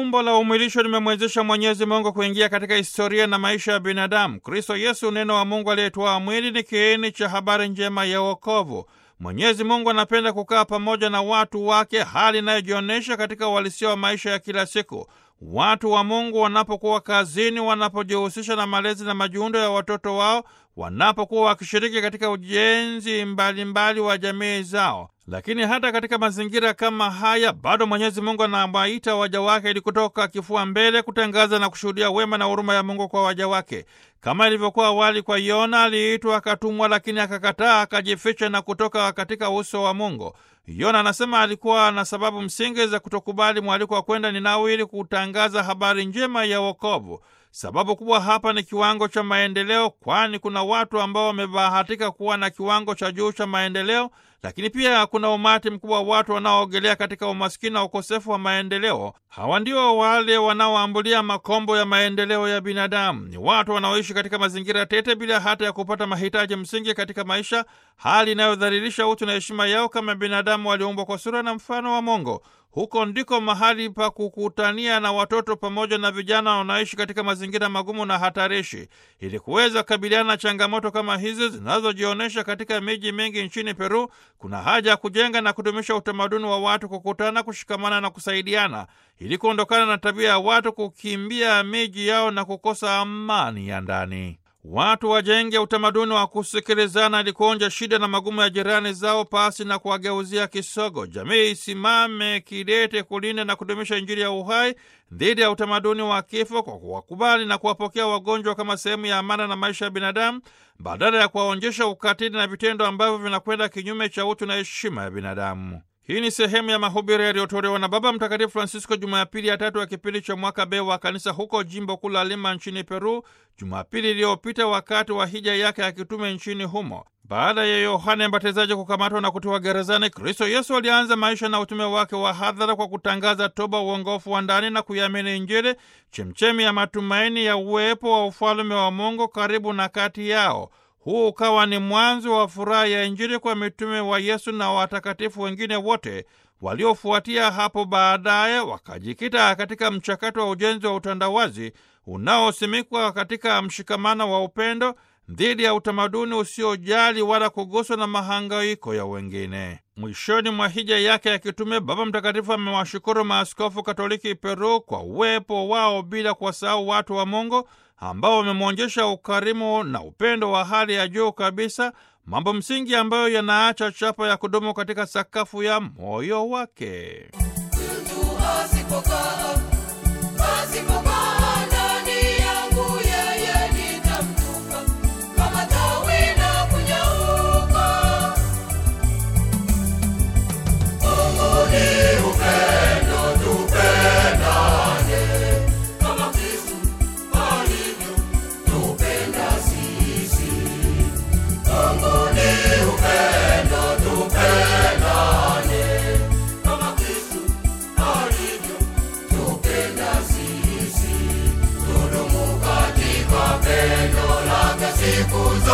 fumbo la umwilisho limemwezesha Mwenyezi Mungu kuingia katika historia na maisha ya binadamu. Kristo Yesu, neno wa Mungu aliyetwaa mwili, ni kiini cha habari njema ya wokovu. Mwenyezi Mungu anapenda kukaa pamoja na watu wake, hali inayojionyesha katika uhalisia wa maisha ya kila siku. Watu wa Mungu wanapokuwa kazini, wanapojihusisha na malezi na majiundo ya watoto wao, wanapokuwa wakishiriki katika ujenzi mbalimbali mbali wa jamii zao. Lakini hata katika mazingira kama haya, bado Mwenyezi Mungu anawaita waja wake ili kutoka kifua mbele kutangaza na kushuhudia wema na huruma ya Mungu kwa waja wake. Kama ilivyokuwa awali kwa Yona, aliitwa akatumwa, lakini akakataa, akajificha na kutoka katika uso wa Mungu. Yona anasema alikuwa na sababu msingi za kutokubali mwaliko wa kwenda Ninawi ili kutangaza habari njema ya wokovu. Sababu kubwa hapa ni kiwango cha maendeleo, kwani kuna watu ambao wamebahatika kuwa na kiwango cha juu cha maendeleo, lakini pia kuna umati mkubwa wa watu wanaoogelea katika umaskini na ukosefu wa maendeleo. Hawa ndio wale wanaoambulia makombo ya maendeleo ya binadamu. Ni watu wanaoishi katika mazingira tete bila hata ya kupata mahitaji msingi katika maisha, hali inayodhalilisha utu na heshima yao kama binadamu walioumbwa kwa sura na mfano wa Mungu. Huko ndiko mahali pa kukutania na watoto pamoja na vijana wanaoishi katika mazingira magumu na hatarishi. Ili kuweza kukabiliana na changamoto kama hizi zinazojionyesha katika miji mingi nchini Peru, kuna haja ya kujenga na kudumisha utamaduni wa watu kukutana, kushikamana na kusaidiana, ili kuondokana na tabia ya watu kukimbia miji yao na kukosa amani ya ndani. Watu wajenge utamaduni wa kusikilizana ili kuonja shida na magumu ya jirani zao pasi na kuwageuzia kisogo. Jamii isimame kidete kulinda na kudumisha Injili ya uhai dhidi ya utamaduni wa kifo kwa kuwakubali na kuwapokea wagonjwa kama sehemu ya amana na maisha ya binadamu badala ya kuwaonyesha ukatili na vitendo ambavyo vinakwenda kinyume cha utu na heshima ya binadamu. Hii ni sehemu ya mahubiri yaliyotolewa na Baba Mtakatifu Francisco Jumapili ya tatu ya kipindi cha mwaka B wa kanisa huko jimbo kuu la Lima nchini Peru, Jumapili iliyopita wakati wa hija yake ya kitume nchini humo. Baada ya Yohane Mbatizaji kukamatwa na kutiwa gerezani, Kristo Yesu alianza maisha na utume wake wa hadhara kwa kutangaza toba, uongofu wa ndani na kuiamini Injili, chemchemi ya matumaini ya uwepo wa ufalume wa Mungu karibu na kati yao. Huu ukawa ni mwanzo wa furaha ya Injili kwa mitume wa Yesu na watakatifu wengine wote waliofuatia hapo baadaye, wakajikita katika mchakato wa ujenzi wa utandawazi unaosimikwa katika mshikamano wa upendo dhidi ya utamaduni usiojali wala kuguswa na mahangaiko ya wengine. Mwishoni mwa hija yake ya kitume, Baba Mtakatifu amewashukuru maaskofu Katoliki Peru kwa uwepo wao, bila kuwasahau watu wa Mungu ambao wamemwonyesha ukarimu na upendo wa hali ya juu kabisa, mambo msingi ambayo yanaacha chapa ya kudumu katika sakafu ya moyo wake. Siku